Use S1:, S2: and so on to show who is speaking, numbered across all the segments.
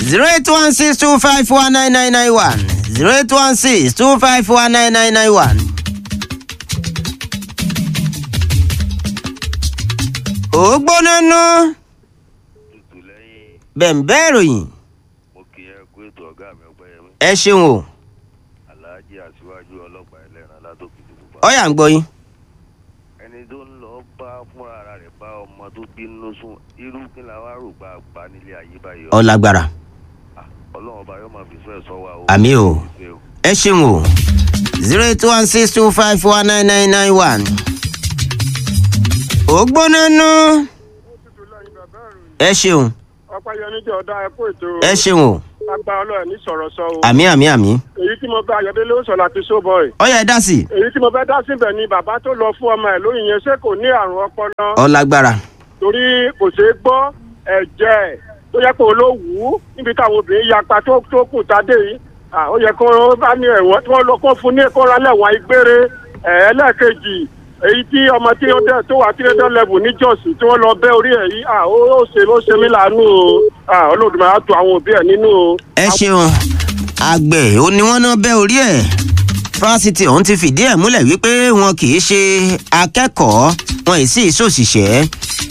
S1: zero eight one six two five four nine nine nine one zero eight one six two five four nine nine nine one. ó gbóná ná
S2: tutù lẹ́yìn
S1: bẹ̀m̀bẹ́ ìròyìn
S2: mo kì í ẹ kú ètò ọ̀gá mi ọ̀pẹ́yẹmí
S1: ẹ ṣeun o
S2: aláàjì aṣíwájú ọlọ́pàá ẹlẹ́ran látòkìtì pupa.
S1: ọ̀yà ń gbọ́ yín.
S2: ẹni tó ń lọ bá fúnra ara rẹ̀ bá ọmọ tó bínú sùn irú kí la wá rò bá bá nílé ayé báyìí.
S1: ọ̀làgbàrà
S2: Ah, ọlọ́run ọba yóò máa fi sún ẹ̀ sọ wa o.
S1: Àmì o.
S2: Ìfẹ́ o.
S1: ẹ ṣeun o zero eight one six two five four nine nine nine one. ó gbóná ná ẹ ṣeun
S3: ọpẹ́yẹmí jẹ́ ọ̀dà ẹ̀kú ètò
S1: ẹ ṣeun o
S3: agbá ọlọ́run ní sọ̀rọ̀ sọ o
S1: àmì àmì àmì
S3: èyí tí mo bá ayọ̀délé ó sọ láti sóbọ̀ì
S1: ọ̀yà ẹ dá sí i
S3: èyí tí mo fẹ́ dá síbẹ̀ ni bàbá tó lọ fún ọmọ ẹ̀ lóyún yẹn ṣé kò ní àrùn ọpọlọ
S1: ọ̀làgbàrà
S3: torí kò ṣeé gbọ́ ẹ̀jẹ̀ tó yẹ kó ló wù ú níbi táwọn obìnrin yapa tó tó kù tádé yìí Ah, ó yẹ kó bá ní ẹ̀wọ̀n tí wọ́n lọ kó fún ní kóra lẹ́wọ̀n ìgbére ẹ̀ ẹlẹ́ẹ̀kejì èyí tí ọmọ tí ó dẹ̀ tó wà tí ó dẹ̀ lẹ́bù ní jọ́ọ̀sì tí wọ́n lọ bẹ́ orí ẹ̀ yìí Ah, ó ó ṣe ó ṣe mí láàánú o Ah, Olódùmarè á tu àwọn òbí ẹ̀ nínú o.
S1: ẹ ṣeun àgbẹ̀ ó ní wọ́n náà bẹ́ orí ẹ̀ fásitì ọ̀hún ti fìdí ẹ̀ múlẹ̀ wípé wọn kì í ṣe akẹ́kọ̀ọ́ wọn ì sì ṣòṣìṣẹ́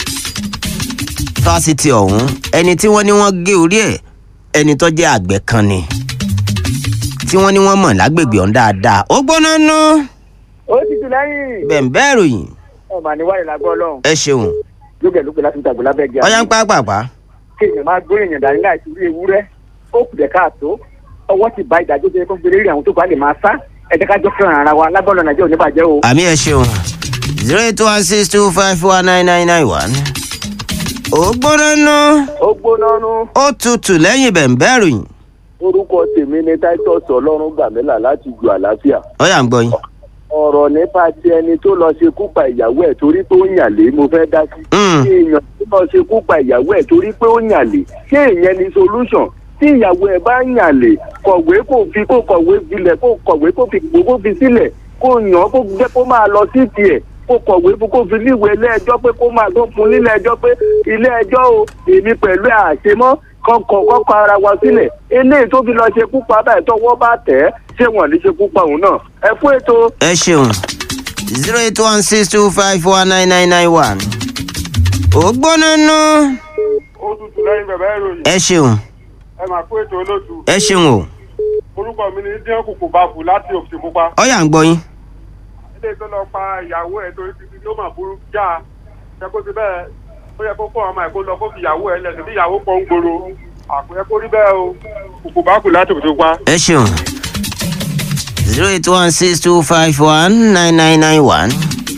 S1: fásitì ọ̀hún ẹni tí wọ́n ní wọ́n gé orí ẹ̀ ẹni tó jẹ́ àgbẹ̀ kan ni tí wọ́n ní wọ́n mọ̀ lágbègbè ọ̀hún dáadáa ó gbóná ná
S4: ó ti tù lẹ́yìn.
S1: bẹ̀ǹbẹ́ ìròyìn
S4: ẹ mà ní wáyé lágbọ́ ọlọ́run
S1: ẹ ṣeun
S4: lókè lókè láti gbàgbọ́ lábẹ́ gíga.
S1: ọyá ń pàápàá
S4: kí èèyàn máa gbé èèyàn dání láì sí ewúrẹ́ ó kù dẹ̀ káàtó ọwọ́ ti bá ìdájọ́ tó yẹ kó gbélé rí àwọn tó bá lè máa sá ẹ jẹ́ ká jọ fẹ́ràn ara wa lágbọ́n lọ́nà jẹ́ òní bàjẹ́ o.
S1: àmì ẹ ṣeun zero eight one six two five four nine nine nine one ó gbóná ná
S4: ó gbóná nú
S1: ó tutù lẹ́yìn bẹ̀ǹbẹ́ ìròyìn
S4: orúkọ tèmi ni titus ọlọ́run gbàmílà láti ju àlàáfíà
S1: ọyà ń gbọ́ yín.
S4: ọ̀rọ̀ nípa ti ẹni tó lọ ṣekú pa ìyàwó ẹ̀ torí pé ó yàn lé mo fẹ́ dá sí.
S1: Mm.
S4: kí èèyàn tó lọ ṣekú pa ìyàwó ẹ̀ torí pé ó yàn lé ṣé ìyẹn ni solution tí ìyàwó ẹ̀ bá yàn lé kọ̀wé kò fi kó kọ̀wé filẹ̀ kó kọ̀wé kó fi gbogbo fi sílẹ̀ kó yàn án kó jẹ́ kó máa lọ sí tiẹ̀ kó kọ̀wé fún kó fi níwèé ilé ẹjọ́ pé kó máa tó fún nílé ẹjọ́ pé ilé ẹjọ́ o èmi pẹ̀lú ẹ̀ àṣemọ́ kọkọ kọkọ ara wa sílẹ̀ eléyìí tó fi lọ ṣekú pa báyìí tọwọ́ bá tẹ̀ ẹ́ ṣé wọ́n ní ṣekú pa òun náà ẹ fún ètò.
S1: ẹ ṣeun zero eight one six two five four nine nine nine one ó gbóná ná
S3: ó tutù lẹ́yìn bẹ̀bẹ̀ ìròyìn
S1: ẹ ṣeun
S3: ẹ máa kó ètò olóòtú
S1: ẹ ṣeun o
S3: orúkọ mi ni díẹ̀ kùkù bá kù láti òkè pupa
S1: ọyà ń gbọ́ yín
S3: ilé tó lọ pa ìyàwó ẹ̀ torí títí ló mà burú já ẹ kó ti bẹ́ẹ̀ ó yẹ kó kó ọmọ ẹ̀ kó lọ kó fi ìyàwó ẹ̀ lẹ̀ sí ìyàwó pọ̀ ń gbòòrò àpò yẹ kó rí bẹ́ẹ̀ o kùkù bá kù láti òkè pupa.
S1: ẹ ṣeun zero eight one six two five one nine nine nine one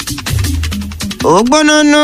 S1: ó gbóná ná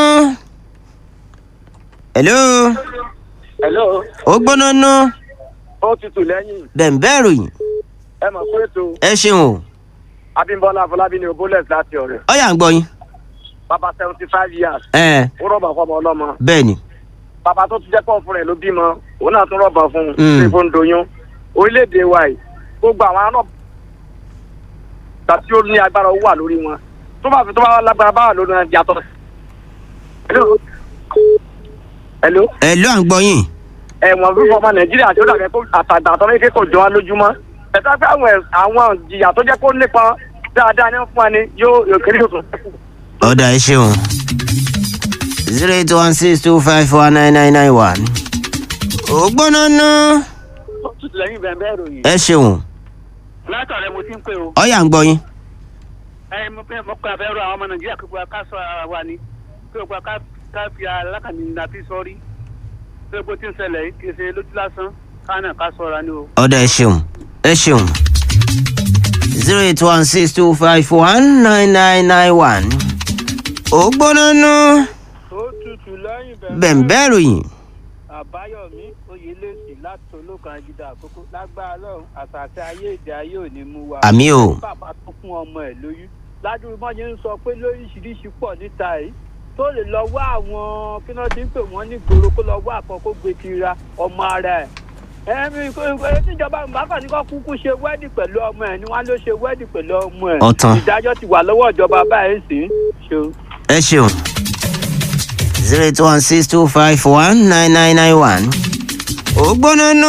S1: hello
S4: hello
S1: ó gbóná ná
S4: ó tutù lẹ́yìn
S1: bẹ̀ǹbẹ́ ìròyìn
S4: ẹ mọ̀ fún ètò
S1: ẹ ṣeun o
S4: abimbola afọlábí ni oboles láti ọ̀rẹ́
S1: ọyà ń gbọ́ yín
S4: bàbá seventy five years
S1: ẹ
S4: ó rọ̀bà fọmọ ọlọ́mọ
S1: bẹ́ẹ̀ ni
S4: bàbá tó ti jẹ́ pọ̀ fún rẹ̀ ló bímọ òun náà tún rọ̀bà fún un
S1: Mm.
S4: ṣé fún doyún orílẹ̀-èdè wa yìí gbogbo àwọn ará ọ̀gbà tí ó ní agbára owó wà lórí wọn tó bá fi tó bá lágbára bá wà lórí wọn yàtọ̀. hello hello
S1: ẹ ló à ń gbọ́ yín
S4: ẹ̀wọ̀n fífọ ọmọ nàìjíríà tí ó dàgbẹ́ kó àtàgbà àtọ́lé kékòó jọ wá lójúmọ́ ẹ̀ka pé àwọn ẹ̀- àwọn jìyà tó jẹ́ kó nípa dáadáa ní fún wa ni yóò yóò kéré yóò tún ṣẹ́kù.
S1: ọ̀dà ẹ ṣeun zero eight one six two five four nine nine nine one ó gbóná ná
S4: lẹ́yìn bẹ́ẹ̀ bẹ́ẹ̀ ròyìn
S1: ẹ ṣeun
S4: látọ̀rẹ́ mo ti ń pè o
S1: ọyà ń gbọ́ yín
S4: ẹ mo fẹ́ mo kọ́ abẹ́rù àwọn ọmọ nàìjíríà kí gbogbo ká sọ ara wa ni kí gbogbo ká ká fi alákàní nàbí sọ́rí kí gbogbo tí ń ṣẹlẹ̀ yìí kì í ṣe lójú lásán ká náà ká sọ̀ra ni o.
S1: ọ̀dà ẹ ṣeun ẹ ṣeun zero eight one six two five one nine nine nine one ó gbóná ná
S3: ó tutù lẹ́yìn
S1: bẹ̀ǹbẹ́ ìròyìn
S3: àbáyọ̀mí oyèlèsì láti olókan ajídá àkókò lágbára lọ́run àtàtà ayé èdè ayé ò ní mú wa.
S1: àmì o
S3: bàbá tó fún ọmọ ẹ̀ lóyún ládùúgbò mọ́ ṣe ń sọ pé lóríṣiríṣi pọ̀ níta yìí tó lè lọ wá àwọn kí wọ́n ti ń pè wọ́n ní gbòòrò kó lọ wá àkọ́kọ́ gbé tira ọmọ ara ẹ̀. ẹ̀mí níjọba ìbákan ní kó kúkú ṣe wẹ́ẹ̀dì pẹ̀lú ọmọ ẹ̀ ni wọ́n ló ṣe wẹ́ẹ̀dì pẹ̀lú ọmọ ẹ̀.
S1: Ọ̀tàn.
S3: ìdájọ́ ti wà lọ́wọ́ ìjọba báyìí sí ṣe.
S1: ẹ ṣeun zero eight one six two five one nine nine nine one ó gbóná nú.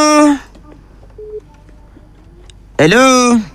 S1: hello.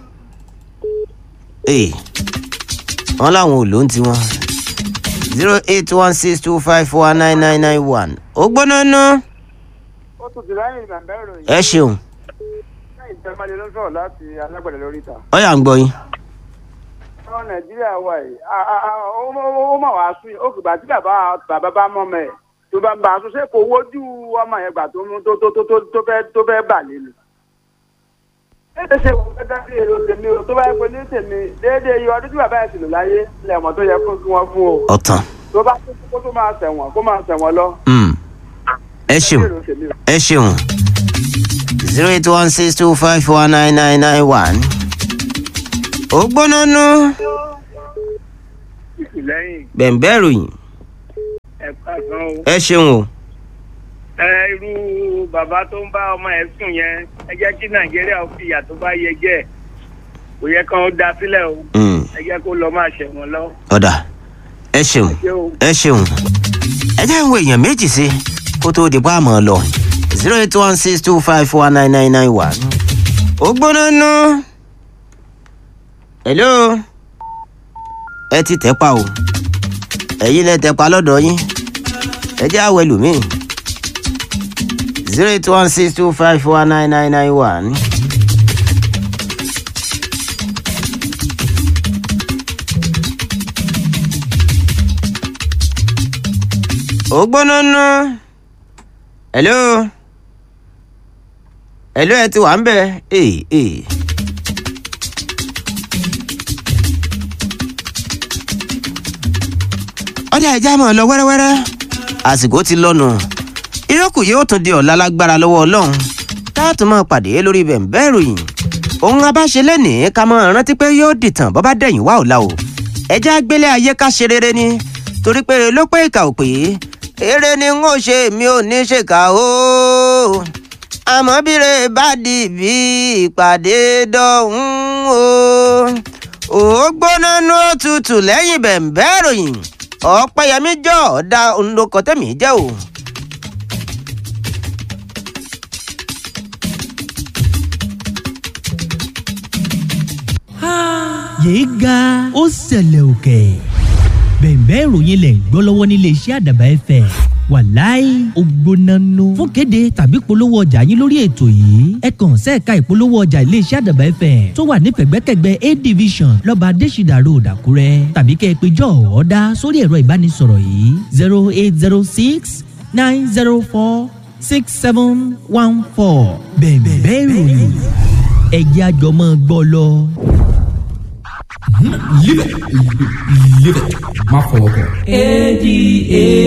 S1: ee wọ́n láwọn ò ló ń tiwọn zero eight one six two five four nine nine nine one ó gbóná nú.
S3: ó tún ti lẹ́yìn ìgbàgbẹ́ ìròyìn
S1: ẹ ṣeun
S3: lẹ́yìn tẹ́lẹ̀mọ́lẹ́ ló ń sọ̀rọ̀ láti alágbẹ̀dẹ lórí ìta.
S1: ọyà ń gbọ́ yín.
S3: ọ̀rọ̀ nàìjíríà wà yìí a- a- a- ó ó- ó mà wá sún yìí ó kì bá tí bàbá bàbá bá mọ́ mẹ́ ẹ̀ tó bá ń bá a sún ṣé kò wojú ọmọ yẹn gbà tó mú- tó tó tó tó tó fẹ́ tó fẹ́ bà lélu. déédéé ṣe wọ́n fẹ́ dájú èrò tèmi o tó bá yẹ pé ní tèmi déédéé iye ọdún tí bàbá yẹn sì lò láyé lẹ́mọ̀ tó yẹ kó kí wọ́n fún o
S1: ọ̀tàn
S3: tó bá tó kó tó máa tẹ̀wọ̀n kó máa tẹ̀wọ̀n lọ.
S1: Mm. ẹ ṣeun
S3: èrò tèmi o.
S1: ẹ ṣeun zero eight one six two five four nine nine nine one ó gbóná nú.
S3: lẹ́yìn
S1: bẹ̀ǹbẹ̀ ròyìn
S3: ẹ̀ka gan o.
S1: ẹ ṣeun o.
S3: ẹ irú bàbá tó ń bá ọmọ ẹ sùn yẹn ẹ jẹ́ kí nàìjíríà ó fi ìyà tó bá yẹ jẹ kò yẹ kán ó da sílẹ̀ o
S1: Mm.
S3: ẹ jẹ́ kó lọ máa ṣẹ̀wọ̀n lọ.
S1: ọ̀dà ẹ ṣeun
S3: ṣé o.
S1: ẹ ṣeun ẹ jẹ́ ń wo èèyàn méjì sí kó tóó di páàmọ́ lọ zero eight one six two five four nine nine nine one ó gbóná nú. hello ẹ ti tẹ́ pa o ẹ̀yin lẹ tẹ́ pa lọ́dọ̀ yín ẹ jẹ́ àwọ̀ ẹlòmíì zero eight one six two five four nine nine nine one. ó gbóná nú. hello hello ẹ ti wà ń bẹ̀ ee ee. ọjà ìjà mọ̀ lọ wẹ́rẹ́wẹ́rẹ́ àsìkò ti lọ́nu ìrókù yóò tún di ọ̀la lágbára lọ́wọ́ ọlọ́run táàtún máa pàdé lórí bẹ̀ǹbẹ́ ìròyìn òun abáṣe lẹ́nìí ká mọ́ rántí pé yóò dìtàn bọ́ bá dẹ̀yìn wá ọ̀la o ẹjẹ́ àgbélé ayé ká ṣe rere ni torí pé ló pé ìkà ò pé eré ni n ó ṣe mi ò ní ṣèkà o àmọ́ bíre bá di bí ìpàdé dọ̀hún o ò gbóná nú òtútù lẹ́yìn bẹ̀ǹbẹ́ ìròyìn ọ̀pẹ̀yẹmí jọ ọ̀dà òǹdokọ̀ tẹ̀mí jẹ́ o.
S5: yéé ga ó ṣẹlẹ̀ òkè bẹ̀ẹ̀bẹ́ ìròyìn lẹ̀ ń gbọ́ lọ́wọ́ nílé iṣẹ́ àdàbà ẹ̀fẹ̀ wàláì ògbónánú fún kéde tàbí polówó ọjà yín lórí ètò yìí ẹ kàn sẹ́ẹ̀ka ìpolówó ọjà ilé iṣẹ́ àdàbà ẹ̀fẹ̀ tó wà ní pẹ̀gbẹ́kẹ̀gbẹ́ a division lọ́ba adésìdà road àkúrẹ́ tàbí kẹ́ ẹ pé jọ́ ọ̀ọ́dá sórí ẹ̀rọ ìbánisọ̀rọ̀ yìí zero eight zero six nine zero four six seven one four bẹ̀ẹ̀bẹ́ ìròyìn ẹ̀jẹ̀ àjọmọ́ gbọ́ lọ.
S6: Live it. Live it. Má fọwọ́ kàn.
S5: A D A